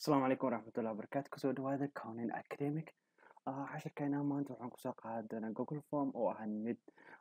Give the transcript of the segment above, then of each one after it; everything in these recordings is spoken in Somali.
asalaamu calaykum waraxmatullahi wabarakaatu kusoo dhawaada conin academic cashirkeena maanta waxaan kusoo qaadan doonaa google form oo ah mid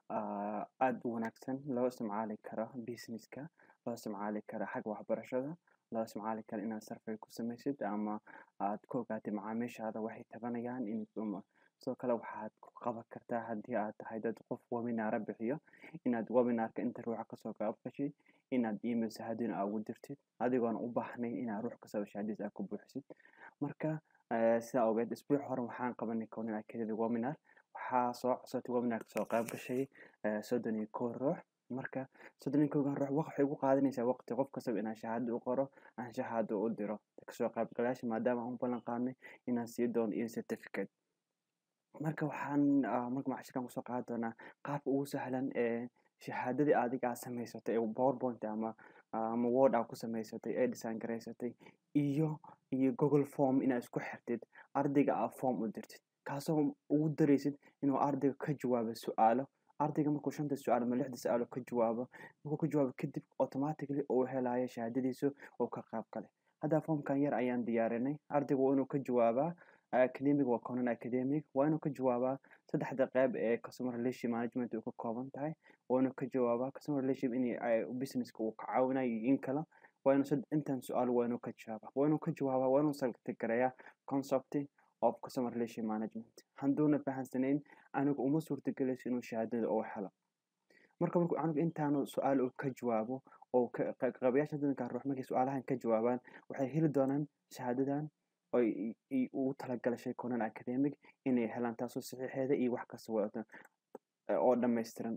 aada u wanaagsan loo isticmaali karo businesska loo isticmaali karo xagga waxbarashada loo isticmaali karo inaad sarfay ku samaysid ama aad ku ogaatid macaamiishaada waxay tabanayaan in sidoo kale waxaad ku qaban kartaa haddii aad tahay dad qof webinaara bixiyo inaad webinarka inta ruuxa kasoo qayb gashid inaad email sahadin aa ugu dirtid adigoon u baahnayn inaad ruux kastaba shahaadiis aad ku buuxisid marka sidaa ogeed isbuuc hore waxaan qabanay conin academy webinar waxaa soo cosotay webinarka soo qayb gashay soddon iyo kow ruux marka soddon iyo kowgan ruux waxay ugu qaadanaysaa waqti qof kastaba inaan shahaado u qoro aan shahaado u diro kasoo qaybgalayaasha maadaama aan u ballan qaadnay inaan sii doono iyo certificate marka waxaan marka macashirkan kusoo qaadan doonaa qaabka ugu sahlan ee shahaadadii adiga aad samaysatay ee powerpoint ama ama word aad ku samaysatay ee design garaysatay iyo iyo google form inaad isku xirtid ardayga aad form u dirtid kaasoo ugu daraysid inuu ardayga ka jawaabo su-aalo ardayga markuu shanta su-aal ama lixda su-aalo ka jawaabo markuu ka jawaabo kadib automatically uu helayo shahaadadiisu uu ka qayb galay hadda formkan yar ayaan diyaarinay ardayga waa inuu ka jawaabaa academic waa conan academic waa inuu ka jawaabaa saddexda qeyb ee customer relation management uu ka kooban tahay waa inuu ka jawaabaa customer relation in businesska uu ka caawinayo iyo in kale waa inuu intan su-aal waa inuu ka jawaabaa waa inuu ka jawaabaa waa inuu saltagareeyaa concept of customer relation management hadduuna fahansanayn anigu uma suurtagelayso inuu shahaadada uu helo marka markuu anigu intaanu su-aal uu ka jawaabo oo qabayaasha dadka ruux markay su-aalahan ka jawaabaan waxay heli doonaan shahaadadan ugu talagalashay conan academic inay helaan taasoo saxiixeeda iyo wax kasta wadata oo dhammaystiran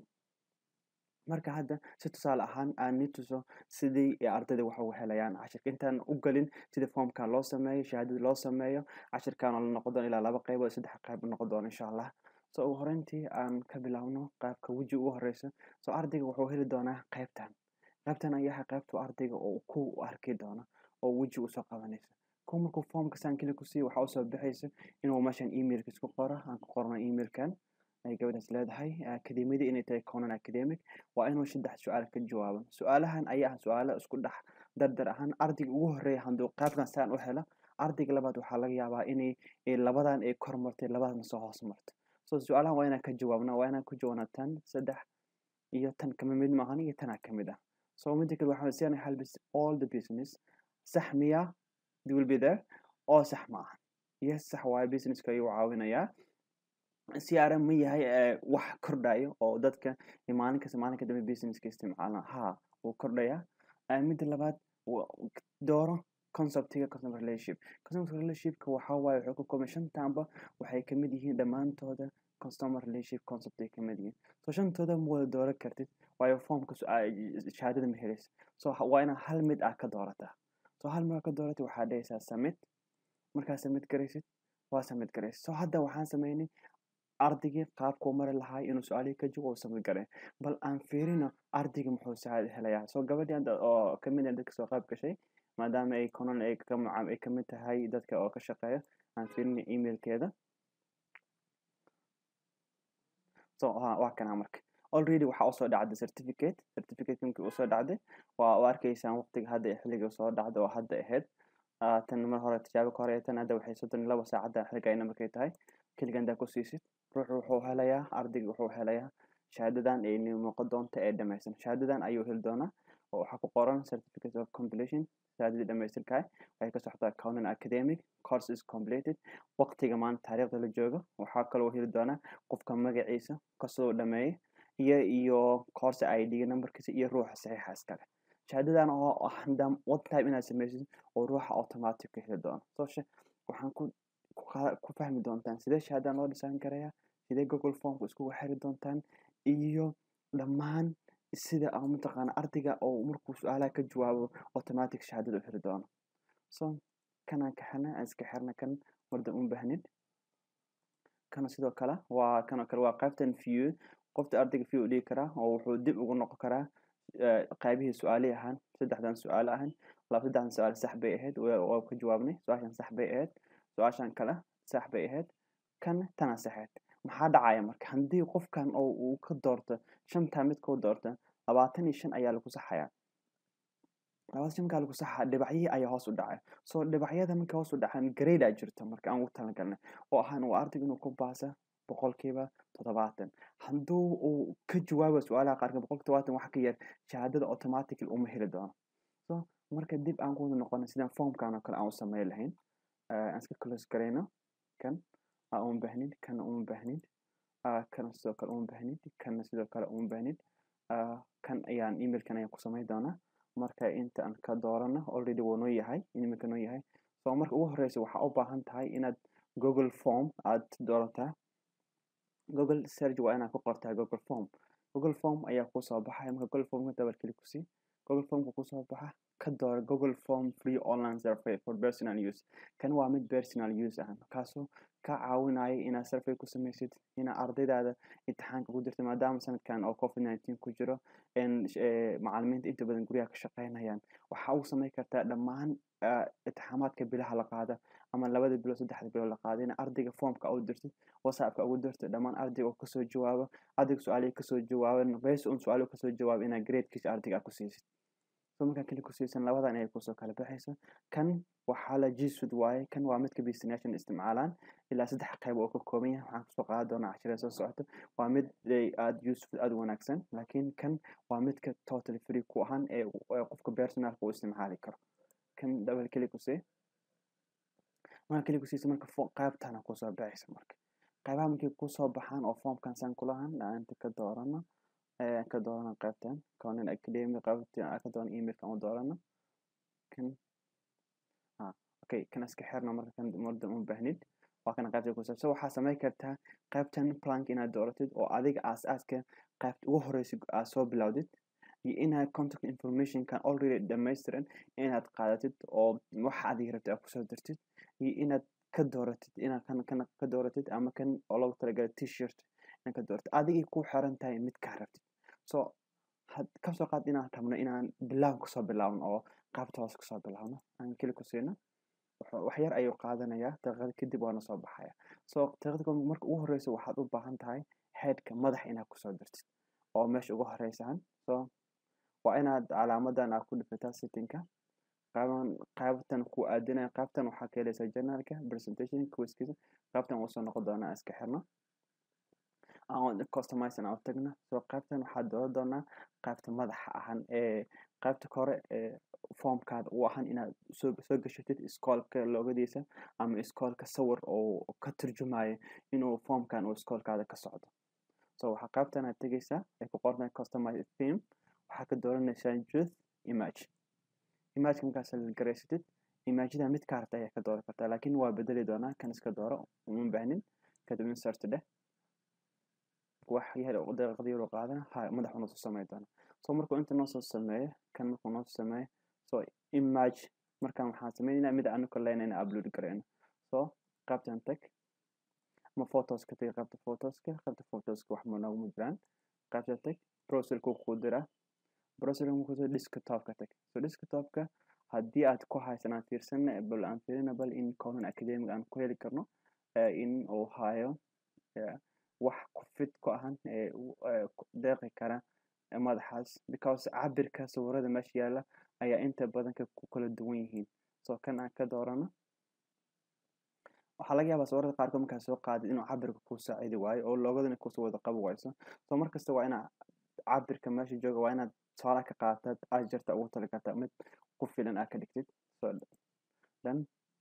marka hadda si tusaale ahaan aan ni tuso sidii ardayda wax ugu helayaan cashirka intaan u gelin sida formkan loo sameeyo shahaadada loo sameeyo cashirkan oo la noqon doona ilaa laba qeybood saddex qeyb noqon doona insha allah so ugu horeyntii aan ka bilaabno qaybka weji ugu horeysa so ardayga wuxuu heli doonaa qeybtan qaybtan ayaa qaybtu ardayga oo ku arki doona oo weji usoo qabanaysa ko markuu formka saan keli ku siiyo waxaa usoo bixaysa inuu meeshan emailka isku qoro aan ku qorno emailkan ay gabadhaas leedahay akademiyada inay tahay conan academic waa inuu saddex su-aal ka jawaabo su-aalahan ayaa ah su-aalo isku dhex dardar ahaan ardayga ugu horeeya hadduu qaybtan saan u helo ardayga labaad waxaa laga yaabaa inay labadan ay kor martay labadana soo hoos marto so su-aalahan waa inaan ka jawaabna waa inaan ku jawaabna tan saddex iyo tan kama mid maahan iyo tanaa kamid ah so midda kale waxaa si aan halbis all the business sax miya will be there oo sax ma aha yes sax waayo businesska ayuu caawinayaa crm ma yahay wax kordhayo oo dadka maalin kasta maalin ka dambe businesska isticmaalaan ha wuu kordhayaa midda labaad dooro conceptiga customer relationship customer relationshipka waxaa waaye wuxuu ka kooban shantaanba waxay kamid yihiin dhammaantooda customer relationship concept ay kamid yihiin so shantooda ma wada dooran kartid waayo formka shahaadada ma helaysa so waa inaad hal mid ah ka doorataa so hal mid ka dooratay waxaa dhahaysaa submit markaa submit garaysid waa submit garaysid so hadda waxaan sameynay ardaygii qaabkuu mari lahaa inuu su-aalihii ka jawo uu submit garay bal aan fiirino ardayga muxuu saacid helayaa so gabadhii hadda oo kamid ah dadka soo qayb gashay maadaama ay conan ay ka macaam ay kamid tahay dadka oo ka shaqeeya aan fiirino emailkeeda so waa kana marka already waxaa usoo dhacday certificate certificate markii usoo dhacday waa u arkaysaan waqtiga hadda xilliga soo dhacday oo hadda ahayd tan mar hore tijaabo ka hore tan hadda waxay soddon iyo laba saacadda xilligayna markay tahay keliga intaa ku siisid ruux wuxuu helayaa ardayga wuxuu helayaa shahaadadan ay muuqan doonta ee dhammaystiran shahaadadan ayuu heli doonaa oo waxaa ku qoran certificate of completion shahaadadii dhammaystirkaah waxay ka socotaa conan academic course is completed waqtiga maanta taariikhda la joogo waxaa kaloo heli doonaa qofka magaciisa kasoo dhameeyay iyo iyo course id numberkiisa iyo ruuxa saxiixa iskale shahaadadan oo ah one time inaad samaysid oo ruuxa automatic ka heli doono so waxaan ku ku fahmi doontaan sidee shahaadadan loo design garayaa sidee google formka iskugu xiri doontaan iyo dhammaan sida a mataqaana ardayga oo markuu su-aalaha ka jawaabo automatic shahaadada u heli doono so kanaan ka xirna aan iska xirna kan wardan u bahnid kana sidoo kale waa kanoo kale waa qaybtan view qofta ardayga view u dhigi karaa oo wuxuu dib ugu noqon karaa qaybihii su-aalihii ahaan saddexdan su-aalo ahan laba saddexdan su-aal sax bay ahayd waa ka jawaabnay su-aashan sax bay ahayd su-aashan kale sax bay ahayd kan tana saxeed maxaa dhacaya marka haddii qofkan oo uu ka doorto shantaa mid kuu doorto labaatan iyo shan ayaa lagu saxayaa labada shan markaa lagu saxaa dhibacyihii ayaa hoos u dhacay so dhibacyada markay hoos u dhacaan grade aa jirta marka aan ugu talagalnay oo ahaan uu ardayga inuu ku baasa boqolkiiba toddobaatan hadduu uu ka jawaabo su-aalaha qaarka boqolkiiba toddobaatan wax ka yar shahaadada automatically uma heli doono so marka dib aan ku wada noqono sidaan formkan oo kale aan u sameyn lahayn aan iska close garayno kan aa uma baahnid kana uma baahnid kana sidoo kale uma baahnid kana sidoo kale uma baahnid kan ayaan emailkan ayaan ku samayn doonaa marka inta aan ka doorano already wuu noo yahay emailka noo yahay so marka ugu horeysa waxaa u baahan tahay inaad google form aad doorataa google search waa inaad ku qortaa google form google form ayaa kusoo baxaya marka google formka double click ku sii google formka kusoo baxa ka doora google form free online survey for personal use kan waa mid personal use ah kaasoo ka caawinaya inaad survey ku samaysid inaad ardaydaada imtixaanka ku jirta maadaama sanadkan oo covid nineteen ku jiro macalimiinta inta badan guryaha ka shaqeynayaan waxaa u samayn kartaa dhammaan imtixaamaadka bilaha la qaada ama labada bilood saddexda bilood la qaada ina ardayga formka u dirtid whatsappka ugu dirtid dhammaan ardayga oo kasoo jawaabo ardayga su-aalihi kasoo jawaaban bes un su-aalihi kasoo jawaabo inaad gradekiisa ardayga aad ku siisid so markaa kali ku siisan labadan ayay kusoo kala baxaysa kan waxaa la jisud waaye kan waa midka destination isticmaalaan ilaa saddex qayb oo ka kooban yahay waxaan kusoo qaadan doonaa cashirada soo socota waa mid aada useful aada wanaagsan laakiin kan waa midka totally free ku ahan ee qofka personalka uu isticmaali karo kan double keli ku see markaa keli ku siisa marka qaybtana kusoo baxaysa marka qaybaha markay kusoo baxaan oo formkan san kulahan inta ka doorano ka doorano qaybtan conan academy qaybtan ka doorano emailka u doorano kan okay kan iska xirno marka kan mardan u baahnid waa kana qaybta ku saabsan waxaa samayn kartaa qaybtan plank inaad dooratid oo adiga aas-aaska qaybta ugu horeysa aad soo bilowdid iyo inaad contact informationkan already dhammaystiran inaad qaadatid oo waxa adiga rabtid aad kusoo dirtid iyo inaad ka dooratid inaad kan kan ka dooratid ama kan oo loogu talagalay t-shirt inaad ka dooratid adigay ku xiran tahay mid kaa rabtid so kasoo qaad inaan rabno inaan bilaab kusoo bilaabno oo qaybta hoose kusoo bilaabno aan keli ku siino wax yar ayuu qaadanayaa daqiiqada kadib waana soo baxaya so daqiiqada marka ugu horeysa waxaad u baahan tahay headka madax inaad kusoo dirtid oo meesha ugu horeysahan so waa inaad calaamadan aad ku dhifataa settingka qayban qaybtan ku aadinaya qaybtan waxaa ka helaysaa journalka presentation quiskiisa qaybtan wuu soo noqon doonaa iska xirno customizing aan u tagno so qaybtan waxaad dooran doonaa qaybta madaxa ahan ee qaybta kore ee formkaada u ahan inaad soo soo gashatid iskoolka loogadiisa ama iskoolka sawir oo ka turjumayo inuu formkan uu iskoolkaada ka socdo so waxaa qaybtan aad tegeysaa ay ku qornay customize theme waxaa ka dooranaysaa youth image imageka markaas garaysatid imageda mid ka harta ayaa ka dooran kartaa laakiin waa bedeli doonaa kan iska dooro uma baahnin kadib insert dheh wax yar daqiiqada yar qaadana ha madaxu noo soo sameyn doona so markuu inta noo soo sameeyo kan markuu noo soo sameeyo so image markaan waxaan sameynayna mid aanu ka leyna inaan upload garayno so qaybtan tag ama photoska tag qaybta photoska qaybta photoska wax ma nooguma jiraan qaybta tag browserku kuu diraa browserka markuu soo desktopka tag so desktopka haddii aad ku haysan aan fiirsana bal aan fiirina bal in common academic aan ku heli karno in uu hayo wax ku fit ku ahan deeqi kara madaxaas because cabirka sawirada meesha yaalla ayaa inta badan ka ku kala duwan yihiin so kan aan ka doorano waxaa laga yaabaa sawirada qaarkood markaa soo qaadid inuu cabirka ku saacidi waayo oo loogadana kusoo wada qabi wayso so markasta waa inaad cabirka meesha jooga waa inaad tusaale ka qaatad aad jirta ugu tali karta mid ku filan aad ka dhigtid so dan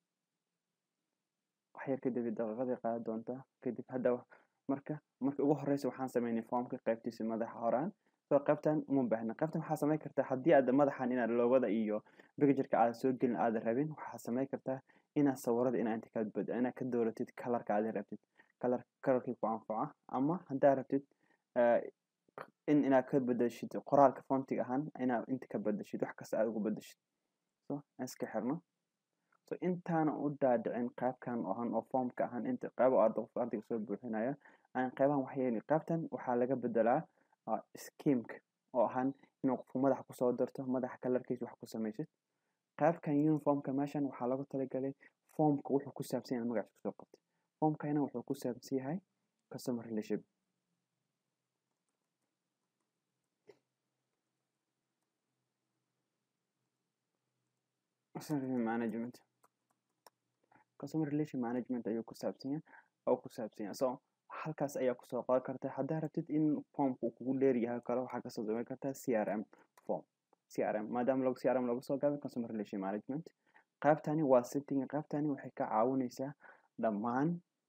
wax yar kadib daqiiqadii qaadan doontaa kadib hadda marka marka ugu horeysa waxaan sameynay formka qaybtiisa madaxa horaan so qaybtan uma baahna qaybtan waxaa sameyn kartaa haddii aad madaxan inaad loogada iyo bigajirka aad soo gelin aad rabin waxaa sameyn kartaa inaad sawirada inaa inta ka bad inaad ka dooratid kalarka aad rabtid kalar kalarkii ku anfaca ama haddaa rabtid in inaad ka bedeshid qoraalka fontiga ahaan inaad inta ka bedeshid wax kasta aad ugu bedeshid so iska xirno so intaana u dhaadhicin qaybkan ahan oo formka ahan inta qaybo ardayga soo buuxinaya aan qaybahan wax yeeli qaybtan waxaa laga bedelaa schemeka oo ahan inuu qofku madaxa kusoo darto madaxa kalarkiisa wax ku samaysid qaybkan uniformka meeshan waxaa lagu talagalay formka wuxuu ku saabsan yahay magaciisa kusoo qabtay formkana wuxuu ku saabsan yahay customer relationship customer relation management customer relation management ayuu ku saabsan yahay oo ku saabsan yahay so halkaas ayaa kusoo qoran karta haddaa rabtid in formka uu kugu dheeryahay kale waxaa kasoo samayn kartaa crm form crm maadaama lagu crm lagu soo gaabay consumer relation management qaybtani waa setting qaybtani waxay ka caawinaysaa dhammaan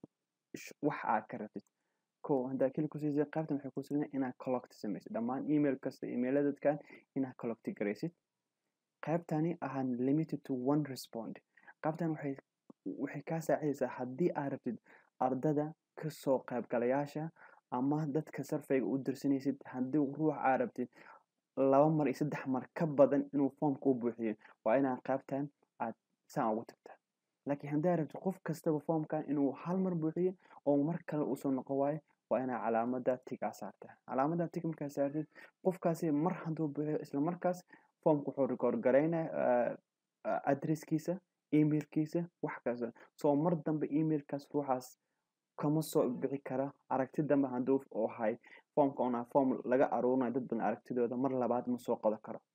wax aad ka rabtid ko haddaa keli kusiisay qaybtan waxay kusiinaa inaad collect samaysid dhammaan email kasta emailadadkan inaad collect garaysid qaybtani ahaan limited to one respond qaybtan waxay waxay kaa saacidaysaa haddii aad rabtid ardada kasoo qaybgalayaasha ama dadka sarfayga u dirsanaysid haddii ruux aad rabtid laba mar iyo saddex mar ka badan inuu foomka u buuxiyo waa inaad qaybtan aad saan ugu tagtaa laakiin haddaa rabtid qof kastaba foomkan inuu hal mar buuxiyo oo mar kale usoo noqon waayo waa inaa calaamada tigaa saartaa calaamada tig markaa saartid qofkaasi mar hadduu buuxiyo isla markaas foomka wuxuu record garaynaya adresskiisa emailkiisa wax kasta soo mar dambe emailkaas ruuxaas kama soo bixi kara aragti dambe hadduu ahay foomka una foom laga aruurinayo dad badan aragtidooda mar labaad ma soo qodan karo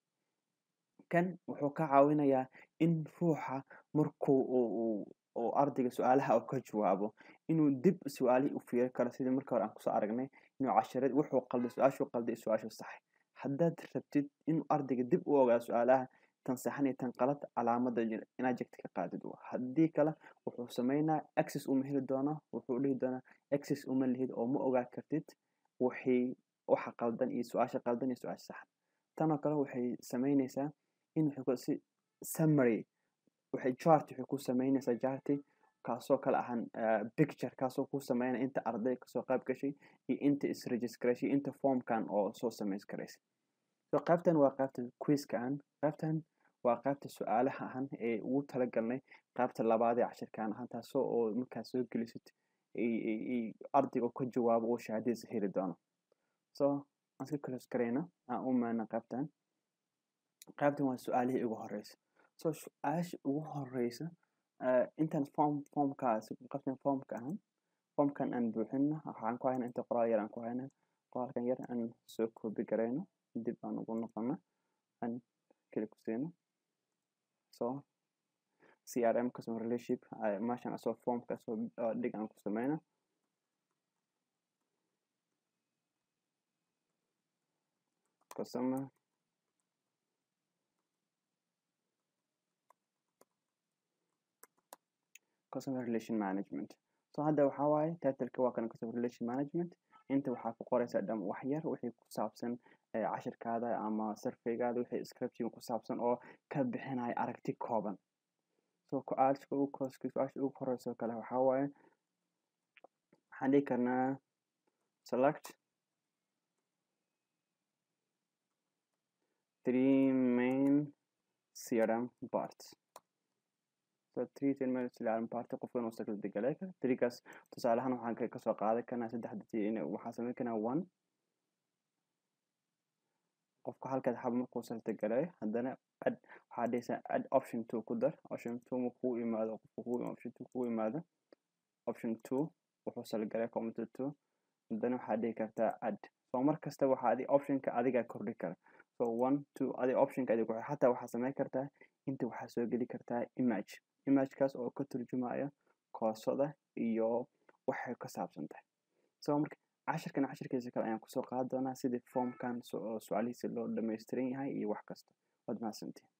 kan wuxuu ka caawinayaa in ruuxa markuu uu ardayga su-aalaha uu ka jawaabo inuu dib su-aalihii u fiiri karo sidii marka hore aan kusoo aragnay inuu casharad wuxuu qalday su-aashuu qalday su-aashu saxay haddaad rabtid inuu ardayga dib u ogaado su-aalaha tan saxan iyo tan qalad calaamada inaad jegta ka qaadid haddii kale wuxuu sameynaa access uma heli doonaa wuxuu dhihi doonaa access uma lihid oo ma ogaa kartid wixii waxa qaldan iyo su-aasha qaldan iyo su-aasha saxan tanoo kale waxay sameynaysaa in waxay si summary waxay chart waxay ku sameynaysaa charti kaasoo kale ahaan picture kaasoo ku sameynaya inta arday kasoo qayb gashay iyo inta isregistrashay inta formkan oo soo samays garaysay so qaybtan waa qaybta quizka aan qaybtan waa qaybta su-aalaha ahan ee ugu talagalnay qaybta labaad ee cashirkaan ahaan taasoo oo markaa soo gelisid ardayga ka jawaabo oo shahaadadiisa heli doono so aan iska close garayno aan u maana qaybtan qaybtan waa su-aalihii ugu horeysa so su-aasha ugu horeysa intaan form formkaas qaybtan formka ahan formkan aan buuxino waxaan ku hayna inta qoraal yar aan ku hayna qoraalkan yar aan soo koobi garayno dib aan ugu noqono aan keli ku siino so crm customer relationship meeshan asoo formka asoo dhig aan ku sameyno customer customer relation management so hadda waxaa waaye titleka waa kana customer relation management inta waxaa ku qoraysaa dham wax yar wixii ku saabsan cashirkaada ama sarfeygaada wixii scripting ku saabsan oo ka bixinaya aragti kooban so ku-aalka ugu kooska su-aasha ugu horeyso kale waxaa waaye waxaan dhihi karnaa select three main crm parts so three ten minutes ilaa party qofka inuu sakla degalay kara trigaas tusaalahaan waxaan kasoo qaadan karnaa saddexda in waxaan samayn karnaa one qofka halkaad hab markuu saltagalay haddana ad waxaa dhehaysaa add option two ku dar option two ma kuu imaado qofka kuu option two kuu imaado option two wuxuu salgalay computer two haddana waxaa dhihi kartaa add so mar kasta waxaa adi optionka adigaa kordhi kara so one two adi optionka adig xataa waxaa samayn kartaa inta waxaa soo geli kartaa image imagekaas oo ka turjumaya koosada iyo waxay ka saabsan tahay so marka cashirkan cashirkiisa kale ayaan kusoo qaadi doonaa sidii formkan su-aalihiisa loo dhammaystiran yahay iyo wax kasta waad mahadsantiin